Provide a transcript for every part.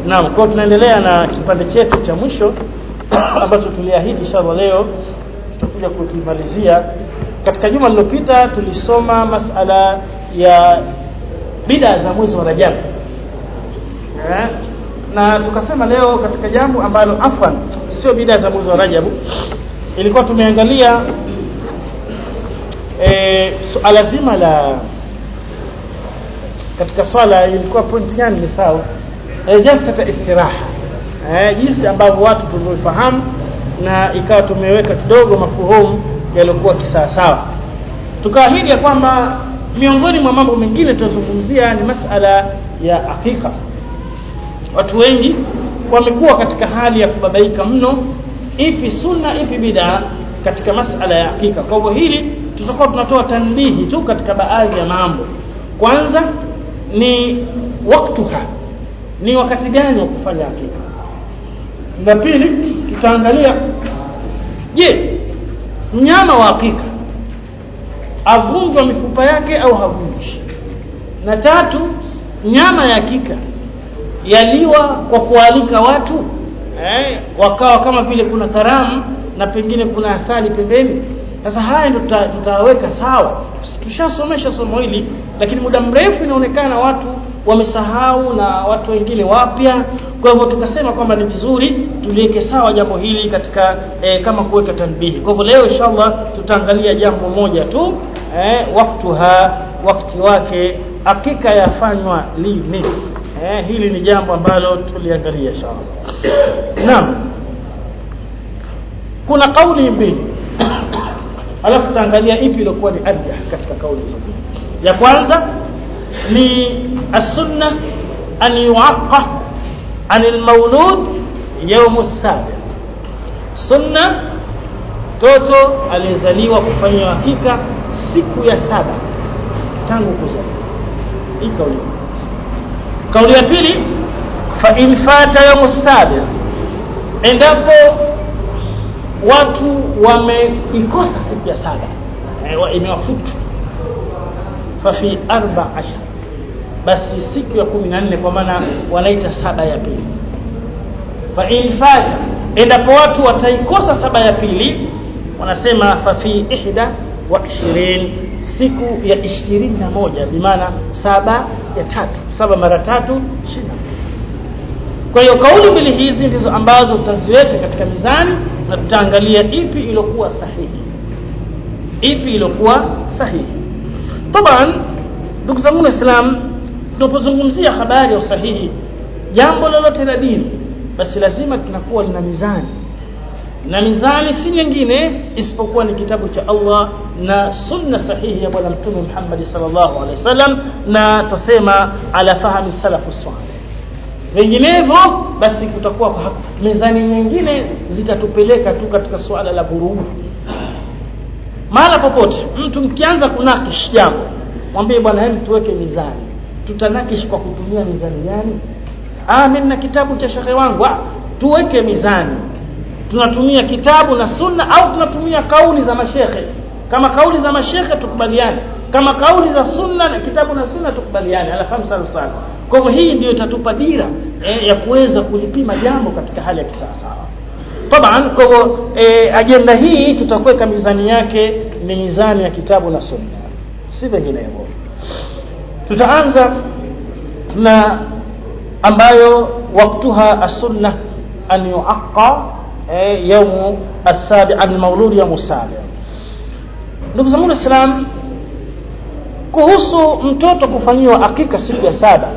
naam kwa tunaendelea na kipande chetu cha mwisho ambacho tuliahidi inshallah leo tutakuja kukimalizia katika juma lililopita tulisoma masala ya bida za mwezi wa Rajab eh? na tukasema leo katika jambo ambalo afwan sio bida za mwezi wa Rajab ilikuwa tumeangalia e, suala zima la katika swala ilikuwa point gani ni sawa e, jalsata istiraha e, jinsi ambavyo watu tulivyofahamu na ikawa tumeweka kidogo mafuhumu yaliokuwa kisawasawa tukaahidi ya kwamba miongoni mwa mambo mengine tunazungumzia ni masala ya akika watu wengi wamekuwa katika hali ya kubabaika mno ipi sunna ipi bid'a katika masala ya hakika kwa hivyo hili tutakuwa tunatoa tanbihi tu katika baadhi ya mambo kwanza ni waktuha ni wakati gani wa kufanya hakika na pili tutaangalia je mnyama wa hakika avunjwa mifupa yake au havunji na tatu nyama ya hakika yaliwa kwa kualika watu eh, wakawa kama vile kuna karamu na pengine kuna asali pembeni sasa haya ndio tutaweka sawa tushasomesha somo hili lakini muda mrefu inaonekana watu wamesahau na watu wengine wapya kwa hivyo tukasema kwamba ni vizuri tuliweke sawa jambo hili katika eh, kama kuweka tanbihi kwa hivyo leo inshallah tutaangalia jambo moja tu eh, waktuha wakati wake hakika yafanywa lini eh, hili ni jambo ambalo tuliangalia inshallah naam kuna kauli mbili alafu tutaangalia ipi iliyokuwa ni arjah katika kauli hizo ya kwanza ni as-sunna an yu'aqqa an al-mawlud yawm as-sabi sunna toto aliyezaliwa kufanywa hakika siku ya saba tangu kuzaliwa hii kauli kauli ya pili fa in fata yawm as-sabi endapo watu wameikosa siku ya saba e, imewafutu fa fi arba ashar basi siku ya kumi na nne kwa maana wanaita saba ya pili fa in fata endapo watu wataikosa saba ya pili wanasema fa fi ihda wa ishirin siku ya ishirini na moja bimaana saba ya tatu saba mara tatu ishirini kwa hiyo kauli mbili hizi ndizo ambazo tutaziweka katika mizani na tutaangalia ipi iliyokuwa sahihi ipi iliyokuwa sahihi taban ndugu zangu waislamu tunapozungumzia habari ya usahihi jambo lolote la dini basi lazima tunakuwa lina mizani na mizani si nyingine isipokuwa ni kitabu cha Allah na sunna sahihi ya bwana mtume Muhammad sallallahu alaihi wasallam na tusema ala fahmi salafu salih vinginevyo basi kutakuwa kwa mezani nyingine zitatupeleka tu katika suala la vurugu mahala popote mtu mkianza kunakish jambo mwambie bwana hem tuweke mizani tutanakish kwa kutumia mizani gani ah mimi na kitabu cha shekhe wangu ah, tuweke mizani tunatumia kitabu na sunna au tunatumia kauli za mashekhe kama kauli za mashekhe tukubaliane kama kauli za sunna na kitabu na sunna tukubaliane alafahamu sana sana kwa hivyo hii ndio itatupa dira eh, ya kuweza kulipima jambo katika hali ya kisawasawa taban kwa hivyo eh, ajenda hii tutakuweka mizani yake ni mizani ya kitabu na sunna si vinginevyo tutaanza na ambayo waktuha as-sunna an yuaqqa eh, yawm as-sabi al-mawlud yawm as-sabi ndugu zangu waislamu kuhusu mtoto kufanyiwa akika siku ya saba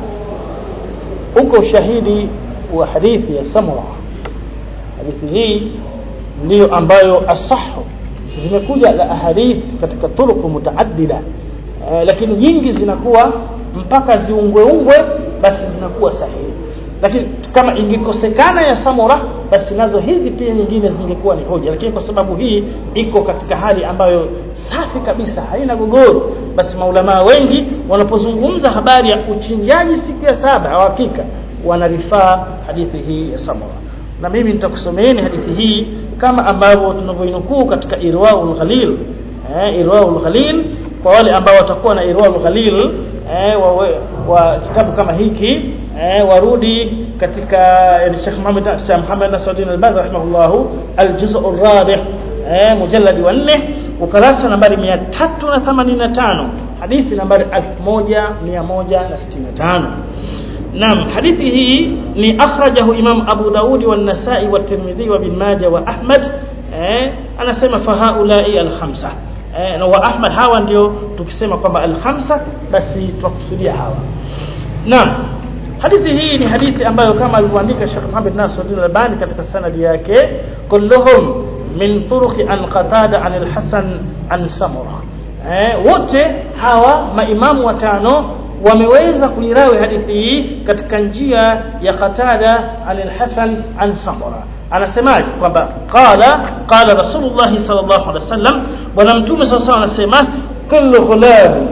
uko ushahidi wa hadithi ya samura hadithi hii ndiyo ambayo asahu zimekuja la ahadith katika turuku mutaaddida eh, lakini nyingi zinakuwa mpaka ziungweungwe basi zinakuwa sahihi lakini kama ingekosekana ya samura basi nazo hizi pia nyingine zingekuwa ni hoja lakini kwa sababu hii iko katika hali ambayo safi kabisa haina gogoro basi maulamaa wengi wanapozungumza habari ya uchinjaji siku ya saba au hakika wanarifaa hadithi hii ya samura na mimi nitakusomeeni hadithi hii kama ambavyo tunavyoinukuu katika irwaul ghalil eh, irwaul ghalil kwa wale ambao watakuwa na irwaul ghalil eh, wa, wa kitabu kama hiki eh, warudi katika yani Sheikh Muhammad Sheikh Muhammad Nasruddin Al-Albani rahimahullahu al-juz' ar-rabi' eh mujallad wa 4 ukurasa nambari 385 hadithi nambari 1165 Naam hadithi hii ni akhrajahu Imam Abu Daudi wa Nasa'i wa Tirmidhi wa Ibn Majah wa Ahmad eh anasema fahaulai al-khamsa eh na wa Ahmad hawa ndio tukisema kwamba al-khamsa basi tunakusudia hawa Naam hadithi hii ni hadithi ambayo kama alivyoandika Sheikh Muhammad Nasruddin Albani katika sanadi yake kulluhum min turuqi an qatada an al-Hasan an Samura eh wote hawa maimamu watano wameweza kuirawi hadithi hii katika njia ya Qatada an al-Hasan an Samura anasemaje kwamba qala qala Rasulullah sallallahu alaihi wasallam bwana mtume sallallahu alaihi wasallam anasema kullu ghulam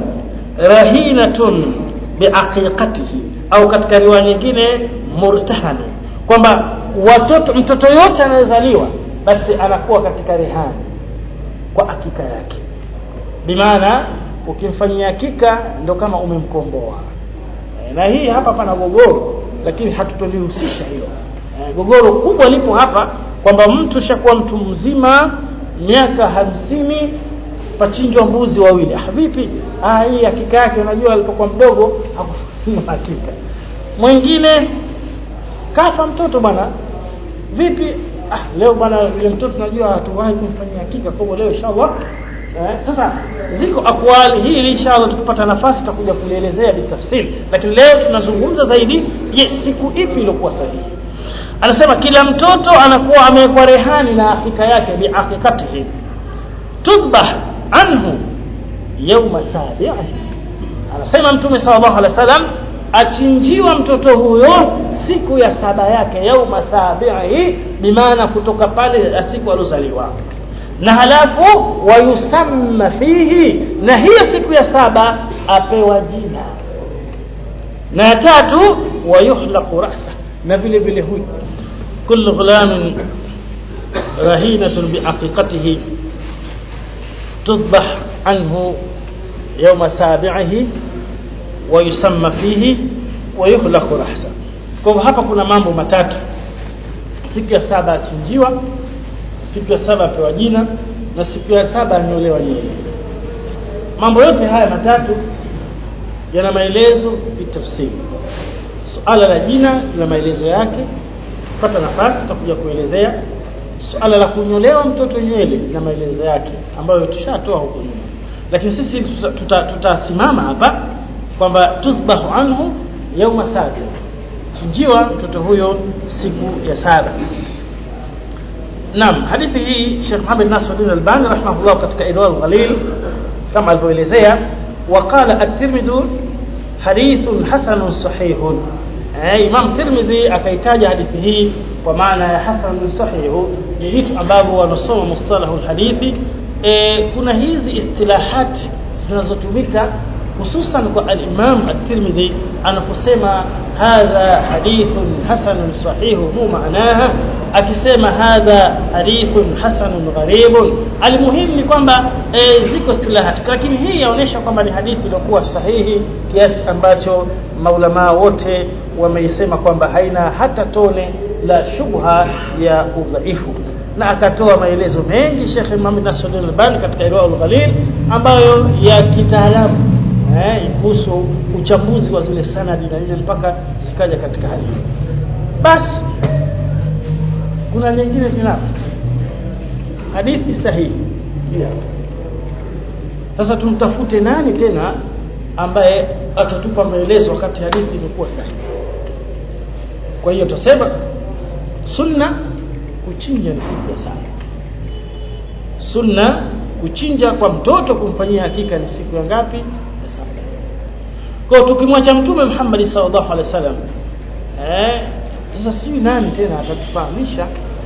rahinatun biaqiqatihi au katika riwaya nyingine murtahani kwamba watoto mtoto yote anayezaliwa basi anakuwa katika rehani kwa hakika yake bimaana ukimfanyia hakika ndo kama umemkomboa e, na hii hapa pana gogoro lakini hatutolihusisha hilo e, gogoro kubwa lipo hapa kwamba mtu shakuwa mtu mzima miaka hamsini pachinjwa mbuzi wawili ah vipi ah hii hakika yake unajua alipokuwa mdogo hakufanya hakika mwingine kafa mtoto bwana vipi ah leo bwana yule mtoto tunajua hatuwahi kumfanyia hakika kwa leo inshallah eh, sasa ziko akwali hili inshallah tukipata nafasi tutakuja kulielezea bitafsiri lakini leo tunazungumza zaidi je siku ipi iliyokuwa sahihi anasema kila mtoto anakuwa amewekwa rehani na hakika yake biaqiqatihi tudbah anhu yawma sabi'ihi anasema mtume sallallahu alaihi wasallam achinjiwa mtoto huyo siku ya saba yake yauma sabihi bimaana kutoka pale siku alozaliwa na halafu wayusamma fihi na hiyo siku ya saba apewa jina na ya tatu wayuhlaqu ra'sa na vile vile huyu kullu ghulamin rahinatun biaqiqatihi tudbah anhu yawma sabihi wayusamma fihi wayuhlaqu ra'sa kwa hapa kuna mambo matatu siku ya saba achinjiwa siku ya saba apewa jina na siku ya saba anyolewa nywele mambo yote haya matatu yana maelezo bitafsiri suala la jina la maelezo yake pata nafasi tutakuja kuelezea suala la kunyolewa mtoto nywele na maelezo yake ambayo tushatoa huko nyuma lakini sisi tutasimama tuta hapa kwamba tusbahu anhu yauma sabi chinjiwa mtoto huyo siku ya saba Naam hadithi hii Sheikh Muhammad Nasruddin Albani rahimahullah katika Irwal Ghalil kama alivyoelezea waqala at-Tirmidhi hadithun hasanun sahihun eh, Imam Tirmidhi akaitaja hadithi hii kwa maana ya hasanun sahihu ni vitu ambavyo wanasoma mustalahu hadithi e, kuna hizi istilahati zinazotumika hususan kwa al-Imam at-Tirmidhi anaposema hadha hadithun hasanun sahihu mu maanaha akisema hadha hadithun hasanun gharibun almuhim ni kwamba e, ziko istilahati lakini hii yaonesha kwamba ni hadithi iliyokuwa sahihi kiasi ambacho maulama wote wameisema kwamba haina hata tone la shubha ya udhaifu na akatoa maelezo mengi Sheikh Muhammad Nasruddin Albani katika Irwaul Ghalil ambayo ya kitaalamu eh kuhusu uchambuzi wa zile sanadi na ile mpaka zikaja katika hali basi kuna nyingine tena hadithi sahihi yeah. sasa tumtafute nani tena ambaye atatupa maelezo wakati hadithi imekuwa sahihi kwa hiyo tutasema sunna kuchinja ni siku ya saba sunna kuchinja kwa mtoto kumfanyia hakika ni siku ya ngapi ya saba kwa tukimwacha mtume Muhammad sallallahu alaihi wasallam eh sasa sijui nani tena atatufahamisha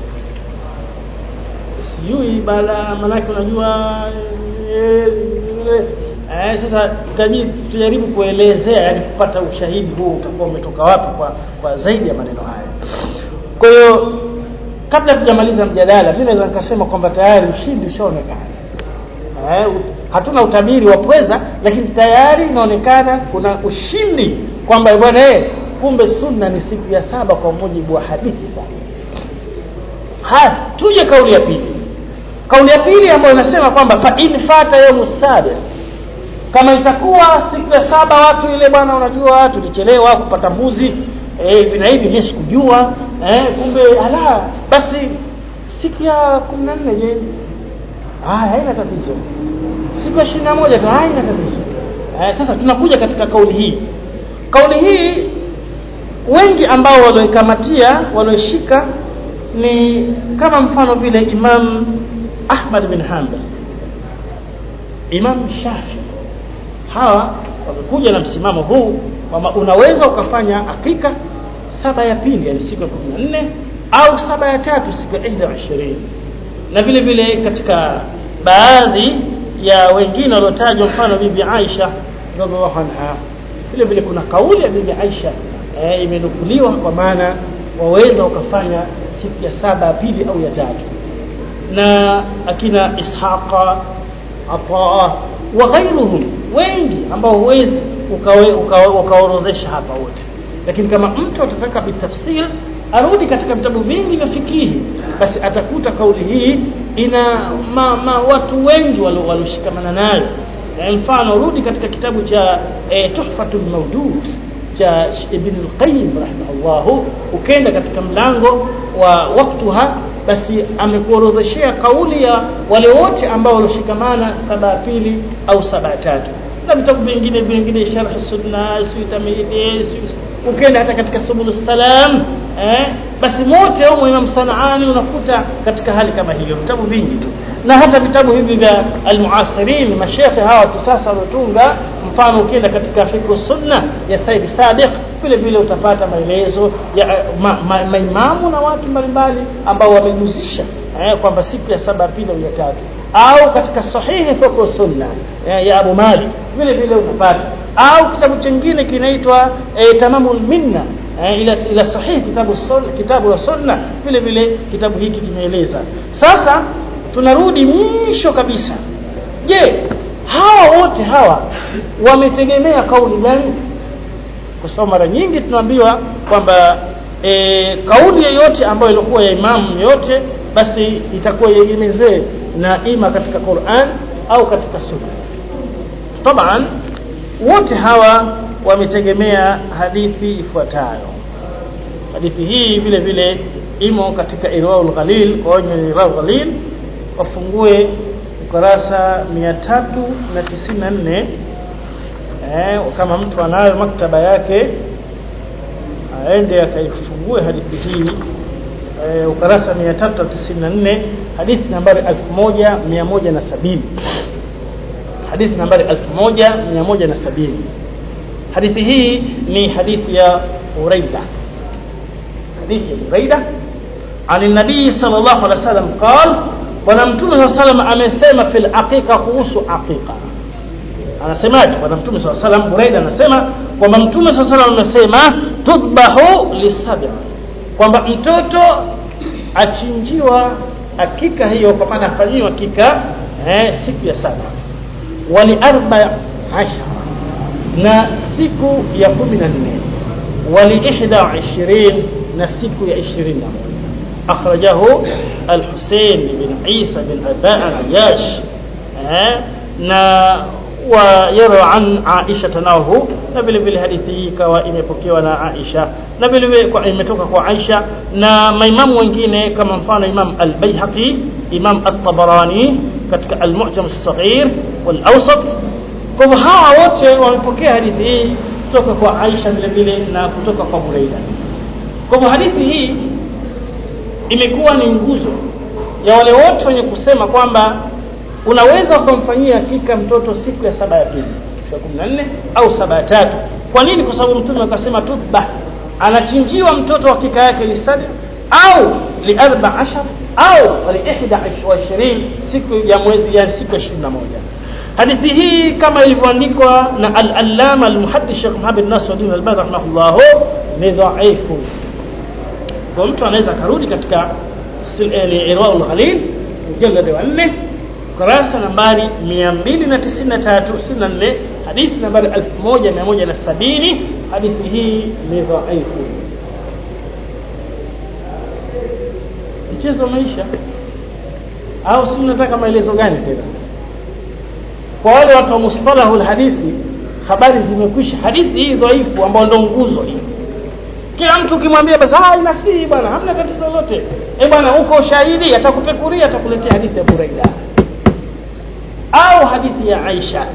sijui bala manake unajua eh, eh, sasa tujaribu kuelezea yani kupata ushahidi huu utakuwa umetoka wapi kwa, kwa zaidi ya maneno haya kwa hiyo kabla tujamaliza mjadala mimi naweza nikasema kwamba tayari ushindi ushaonekana eh, hatuna utabiri wa pweza lakini tayari inaonekana kuna ushindi kwamba bwana eh kumbe sunna ni siku ya saba kwa mujibu wa hadithi sana haya tuje kauli ya pili kauli ya pili ambayo inasema kwamba fa in fata yawmu sabi kama itakuwa siku ya saba watu ile bwana unajua tulichelewa kupata mbuzi eh hivi na hivi mimi sikujua eh kumbe ala basi siku ya 14 je ah haina tatizo siku ya 21 tu haina tatizo eh, sasa tunakuja katika kauli hii kauli hii wengi ambao walioikamatia walioishika ni kama mfano vile Imam Ahmad bin Hanbal Imam Shafi hawa wamekuja na msimamo huu kwamba unaweza ukafanya hakika saba ya pili yani siku ya 14 au saba ya tatu siku ya 21 na vile vile katika baadhi ya wengine waliotajwa mfano bibi Aisha radhiallahu anha vile vile kuna kauli ya bibi Aisha e, imenukuliwa kwa maana waweza ukafanya siku ya saba ya pili au ya tatu na akina Ishaqa Ataa wa ghairuhum wengi ambao huwezi ukaorodhesha hapa wote lakini kama mtu atataka bitafsir arudi katika vitabu vingi vya fikihi basi atakuta kauli hii ina ma, ma, watu wengi walioshikamana nayo mfano rudi katika kitabu cha e, tuhfatul mawdud cha ibn al-qayyim rahimahullah ukenda katika mlango wa waktuha basi amekuorodheshea kauli ya wale wote ambao walioshikamana saba ya pili au saba ya tatu na vitabu vingine vingine sharh sunna suitamidi ukenda hata katika subul salam eh basi mote au Imam Sanaani unakuta katika hali kama hiyo vitabu vingi tu na hata vitabu hivi vya almuasirin mashekhe hawa kisasa waliotunga mfano ukienda katika fikru sunna ya Said Sadiq vile vile utapata maelezo ya maimamu ma, ma, na watu mbalimbali ambao wamejuzisha eh, kwamba siku ya saba pili au ya tatu au katika sahihi fikru sunna eh, ya Abu Malik vile vile utapata au kitabu chingine kinaitwa eh, tamamul minna eh, ila ila sahihi kitabu sunna kitabu la sunna vile vile kitabu hiki kimeeleza sasa tunarudi mwisho kabisa je hawa wote hawa wametegemea kauli gani kwa sababu mara nyingi tunaambiwa kwamba e, kauli yoyote ambayo ilikuwa ya imamu yote basi itakuwa iegemezee na ima katika Qur'an au katika sunna taban wote hawa wametegemea hadithi ifuatayo hadithi hii vile vile imo katika Irwaul Ghalil kwa wenye Irwaul Ghalil wafungue ukurasa 394 eh kama mtu anayo maktaba yake aende akaifungue hadithi hii eh, ukurasa 394 hadithi nambari 1170 hadithi nambari 1170 hadithi hii ni hadithi ya Uraida hadithi ya Uraida عن النبي صلى الله عليه وسلم قال bwana mtume صلى الله عليه وسلم amesema fil aqiqa kuhusu aqiqa anasemaje bwana mtume صلى الله عليه وسلم Buraida anasema kwamba mtume صلى الله عليه وسلم amesema tudbahu lisab'a kwamba mtoto achinjiwa hakika hiyo kwa maana afanyiwa hakika eh, siku ya saba wali arba ashara na siku ya kumi na nne wali ihda ishirin na siku ya ishirini na moja akhrajahu al-Husayn bin Isa bin Aba al-Ayash eh, na ويروى عن عائشة ناوه na vile vile hadithi hii ikawa imepokewa na Aisha na vile vile imetoka kwa Aisha na maimamu wengine kama mfano Imam Al-Baihaqi Imam At-Tabarani katika Al-Mu'jam As-Saghir wal-Awsat kwa hivyo hawa wote wamepokea hadithi hii kutoka kwa Aisha vile vile na kutoka kwa Buraida kwa hivyo hadithi hii imekuwa ni nguzo ya wale wote wenye kusema kwamba unaweza ukamfanyia hakika mtoto siku ya saba ya pili siku ya 14 au saba ya tatu kwa nini kwa sababu mtume akasema tudba anachinjiwa mtoto hakika yake lisadi au li 14 au li 21 siku ya mwezi ya siku ya 21 hadithi hii kama ilivyoandikwa na al-allama al-muhaddith Sheikh Muhammad Nasruddin al-Albani rahimahullah ni dhaifu kwa mtu anaweza karudi katika Irwaul Ghalil mjallad wa 4 kurasa nambari 293 64 hadithi nambari 1170 hadithi hii ni dhaifu mchezo umeisha au si mnataka maelezo gani tena kwa wale watu wa mustalahu hadithi habari zimekwisha hadithi hii dhaifu ambayo ndio nguzo hii kila mtu ukimwambia basi ah inasihi bwana hamna tatizo lolote eh bwana uko shahidi atakupekuria atakuletea hadithi ya Buraida au hadithi ya Aisha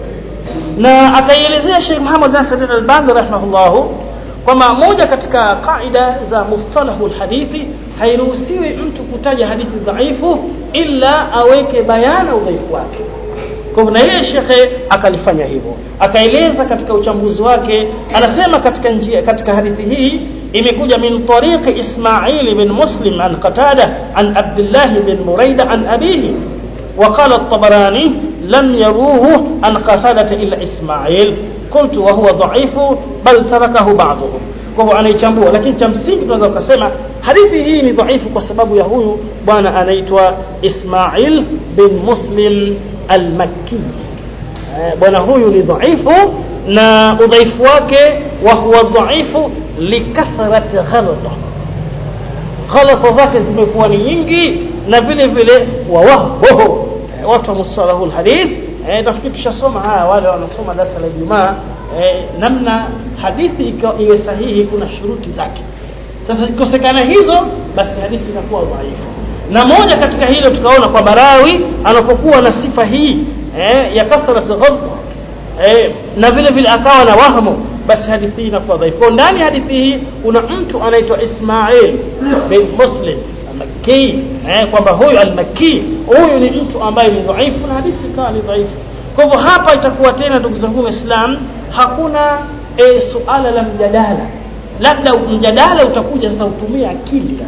na akaielezea Sheikh Muhammad Nasir al-Albani rahimahullah kwamba moja katika kaida za mustalahu alhadithi hairuhusiwi mtu kutaja hadithi dhaifu ila aweke bayana udhaifu wake kwa hivyo na yeye shekhe akalifanya hivyo akaeleza katika uchambuzi wake anasema katika njia katika hadithi hii imekuja min tariqi Ismail bin Muslim an Qatada an Abdullah bin Muraida an abihi وقال الطبراني لم يروه عن قصادة إلا إسماعيل قلت وهو ضعيف بل تركه بعضهم kwa hivyo anaichambua lakini cha msingi tunaweza kusema hadithi hii ni dhaifu kwa sababu ya huyu bwana anaitwa Ismail bin Muslim al-Makki bwana huyu ni dhaifu na udhaifu wake wa huwa dhaifu likathrati ghalata ghalata zake zimekuwa ni nyingi na vile vile wawaho watu wa musalahu alhadith eh nafikiri tushasoma haya wale wanasoma darasa la Ijumaa eh, namna hadithi iwe sahihi kuna shuruti zake sasa ikosekana hizo basi hadithi inakuwa dhaifu na moja katika hilo tukaona kwa barawi anapokuwa na sifa hii eh, ya kathrat ghalta eh, na vile vile akawa na wahmu basi hadithi hii inakuwa dhaifu ndani hadithi hii kuna mtu anaitwa Ismail bin Muslim al-Makki eh, kwamba huyu al-Makki huyu ni mtu ambaye ni dhaifu na hadithi ikawa ni dhaifu kwa hivyo hapa itakuwa tena ndugu zangu waislamu hakuna e, suala la mjadala labda mjadala utakuja sasa utumie akili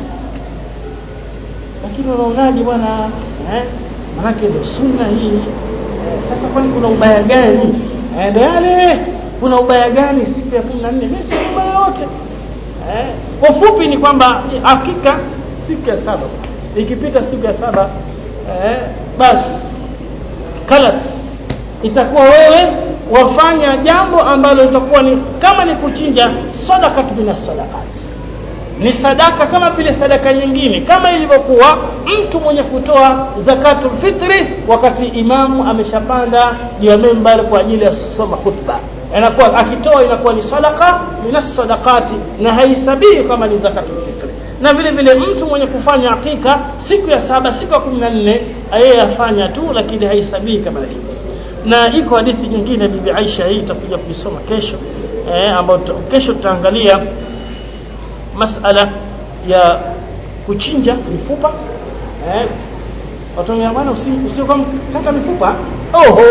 lakini unaonaje bwana eh manake ndio sunna hii eh, sasa kwani kuna ubaya gani eh, ndio yale kuna ubaya gani siku ya 14 mimi si ubaya wote eh kwa fupi ni kwamba hakika siku ya saba ikipita siku ya saba eh basi kalas itakuwa wewe wafanya jambo ambalo litakuwa ni kama ni kuchinja sadaka min sadaqat ni sadaka kama vile sadaka nyingine kama ilivyokuwa mtu mwenye kutoa zakatul fitri wakati imamu ameshapanda juu ya member kwa ajili ya kusoma khutba inakuwa akitoa inakuwa ni sadaka min sadaqati na haisabii kama ni zakatul fitri na vile vile mtu mwenye kufanya hakika siku ya saba siku ya 14 yeye afanya tu lakini haisabii kama hivyo na iko hadithi nyingine bibi Aisha hii tutakuja kuisoma kesho eh, ambayo kesho tutaangalia masala ya kuchinja mifupa eh, watu wa bwana usio kama kata mifupa oho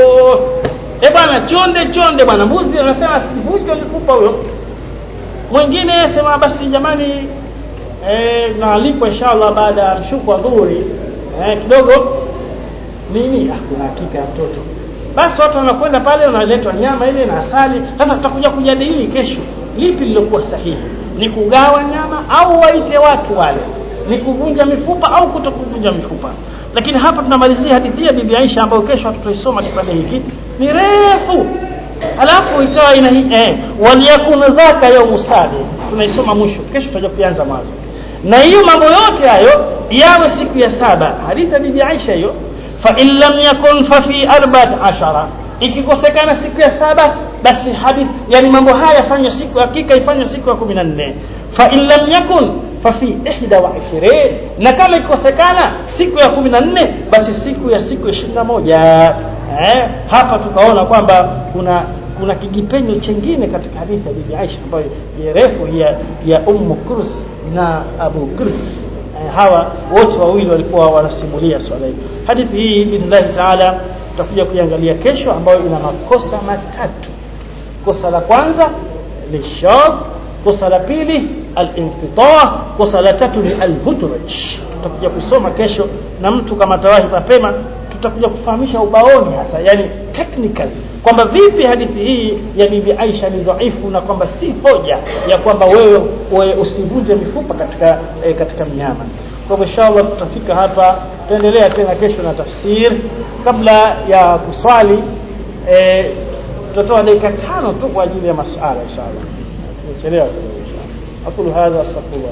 eh bwana chonde chonde bwana mbuzi anasema sivunje mifupa huyo mwingine sema basi jamani eh, naalikwa inshallah baada ya mshuku wa dhuhuri eh, kidogo nini ah, kuna hakika ya mtoto basi watu wanakwenda pale wanaletwa nyama ile na asali sasa tutakuja kujadili kesho lipi lilokuwa sahihi ni kugawa nyama au waite watu wale ni kuvunja mifupa au kutokuvunja mifupa lakini hapa tunamalizia hadithi ya bibi Aisha ambayo kesho tutaisoma kipande hiki ni refu alafu ikawa ina eh, waliyakun dhaka yaumu sabi tunaisoma mwisho kesho tutaja kuanza mwanzo na hiyo mambo yote hayo yawe siku ya saba hadithi ya bibi Aisha hiyo fa in lam yakun fa fi arba'at ashara ikikosekana siku ya saba basi hadith yani mambo haya yafanywe siku hakika ifanywe siku ya 14 fa in lam yakun fa fi 21 na kama ikikosekana siku ya 14 basi siku ya siku 21 eh hapa tukaona kwamba kuna kuna kijipenyo chengine katika hadithi ya bibi Aisha ambayo ni refu ya ya Ummu Kurs na Abu Kurs eh, hawa wote wawili walikuwa wanasimulia swala hili hadithi hii billahi taala tutakuja kuiangalia kesho ambayo ina makosa matatu kosa la kwanza ni shadh kosa la pili al-inqita kosa la tatu ni al-hudraj tutakuja kusoma kesho na mtu kama tawahi mapema tutakuja kufahamisha ubaoni hasa yani technical kwamba vipi hadithi hii ya bibi Aisha ni dhaifu na kwamba si hoja ya kwamba wewe, wewe usivunje mifupa katika e, katika mnyama kwa hivyo inshallah tutafika hapa tutaendelea tena kesho na tafsir kabla ya kuswali e, tutatoa dakika tano tu kwa ajili ya masuala inshallah tumechelewa kidogo inshallah aqulu hadha astaghfirullah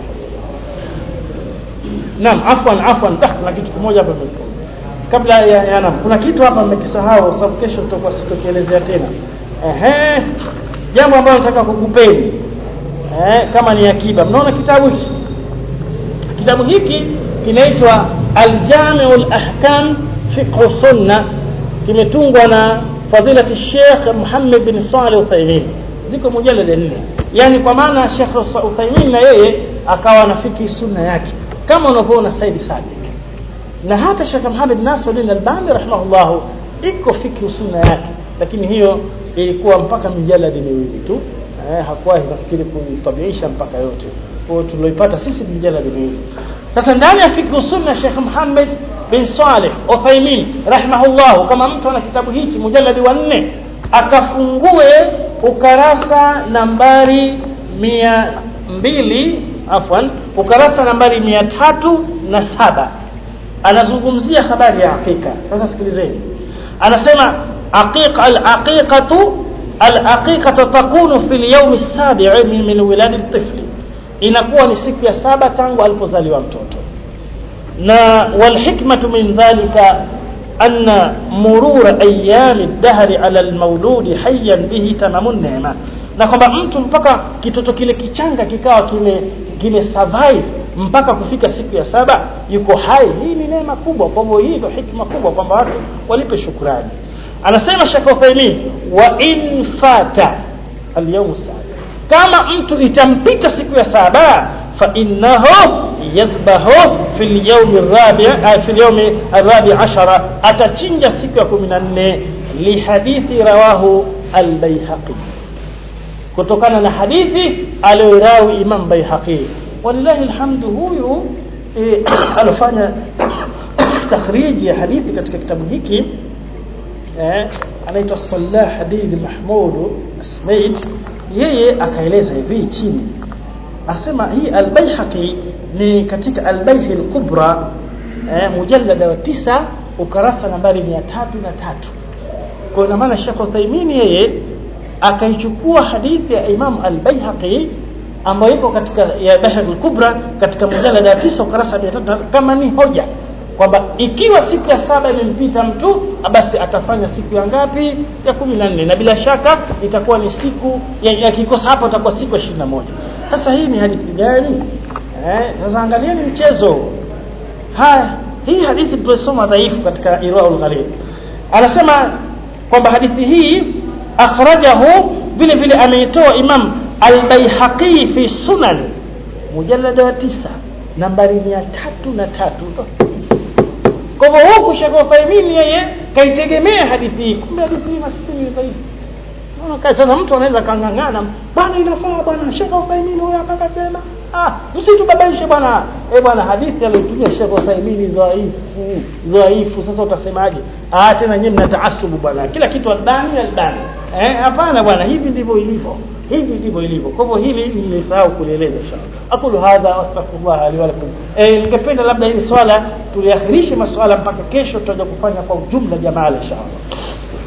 naam afwan afwan dah kuna kitu kimoja hapa nimekumbuka kabla ya, ya naam kuna kitu hapa mmekisahau sababu kesho tutakuwa sitokielezea tena ehe jambo ambalo nataka kukupeni eh kama ni akiba mnaona kitabu hiki kitabu hiki kinaitwa Al-Jami'ul Ahkam Fiqh Sunna kimetungwa na fadilati Sheikh Muhammad bin Saleh Uthaymeen ziko mujalada nne yani kwa maana Sheikh Uthaymeen na yeye akawa na fiki sunna yake kama unavyoona Said Sabiq na hata Sheikh Muhammad Nasiruddin Albani rahimahullah iko fiki sunna yake lakini hiyo ilikuwa mpaka mijaladi miwili tu eh, hakuwahi nafikiri kuitabiisha mpaka yote kwa hiyo tuloipata sisi mijaladi miwili sasa ndani ya fiqh sunna Sheikh Muhammad bin Saleh Uthaymeen rahimahullah kama mtu ana kitabu hichi mujalladi wa nne akafungue ukarasa nambari mia mbili afwan ukarasa nambari mia tatu na saba anazungumzia habari ya hakika sasa sikilizeni anasema aqiqa al-aqiqatu al-aqiqatu takunu fi al-yawm as-sabi' min wilad at-tifl inakuwa ni siku ya saba tangu alipozaliwa mtoto na walhikmatu min dhalika anna murura ayami ad-dahr ala al-mawlud hayyan bihi tamamun neema na kwamba mtu mpaka kitoto kile kichanga kikawa kime kime survive mpaka kufika siku ya saba yuko hai hii ni neema kubwa kwa hivyo hii ndio hikma kubwa kwamba watu walipe shukrani anasema Sheikh Uthaymeen wa in fata al-yawm kama mtu itampita siku ya saba fa innahu yadhbahu fi al-yawm ar-rabi' fi al-yawm ar-rabi' ashara atachinja siku ya 14 li hadithi rawahu al-Baihaqi kutokana na hadithi aliyorawi Imam Baihaqi walillahi alhamdu huyu e, alifanya takhriji ya hadithi katika kitabu hiki eh, anaitwa Salah Hadid Mahmud Asmaid yeye akaeleza hivi chini asema hii al-Baihaqi ni katika al-Baih al-Kubra eh, mujallada wa tisa ukarasa nambari 303 kwa ina maana Sheikh Uthaymeen yeye akaichukua hadithi ya Imam al-Baihaqi ambayo iko katika ya Baih al-Kubra katika mujallada wa tisa ukarasa 300 kama ni hoja kwamba ikiwa siku ya saba imempita mtu basi atafanya siku ya ngapi ya kumi na nne na bila shaka itakuwa ni siku yakikosa hapo itakuwa siku ya ishirini na moja sasa hii ni hadithi gani eh sasa angalieni mchezo haya hii hadithi tulisoma dhaifu katika irwaul ghalib anasema kwamba hadithi hii akhrajahu vile vile ameitoa imam al-baihaqi fi sunan mujallada wa tisa nambari mia tatu na tatu kwa hivyo huku Sheikh Uthaymeen yeye kaitegemea hadithi hii kumbe hadithi hii maskini ni dhaifu unaona sasa mtu anaweza kangangana bwana inafaa bwana Sheikh Uthaymeen huyo akakasema ah msitubabaishe bwana eh bwana hadithi aliyotumia Sheikh Uthaymeen dhaifu dhaifu sasa utasemaje ah tena nyinyi mnataasubu bwana kila kitu albani albani eh hapana bwana hivi ndivyo ilivyo hivi ndivyo ilivyo kwa hivyo hili nilisahau kulieleza inshallah aqulu hadha wastaghfirullah li wa lakum eh ningependa labda hili swala tuliakhirishe maswala mpaka kesho tutaje kufanya kwa ujumla jamaa inshallah